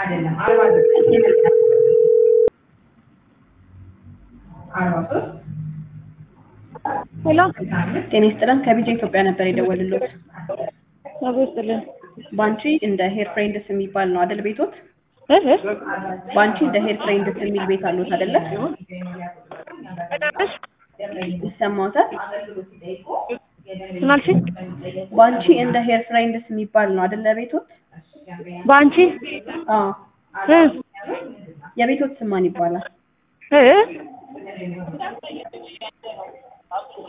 ሄሎ ጤና ይስጥልን ከቢጃ ኢትዮጵያ ነበር የደወልሎት። አቦ ይስጥልን። ባንቺ እንደ ሄር ፍሬንድስ የሚባል ነው አይደል ቤቶት? እህ እህ ባንቺ እንደ ሄር ፍሬንድስ የሚል ቤት አሉት አይደለ? ይሰማዎታል? ምን አልሽኝ? ባንቺ እንደ ሄር ፍሬንድስ የሚባል ነው አይደለ ቤቶት? በአንቺ አዎ። እ የቤቶት ስም ማን ይባላል? እ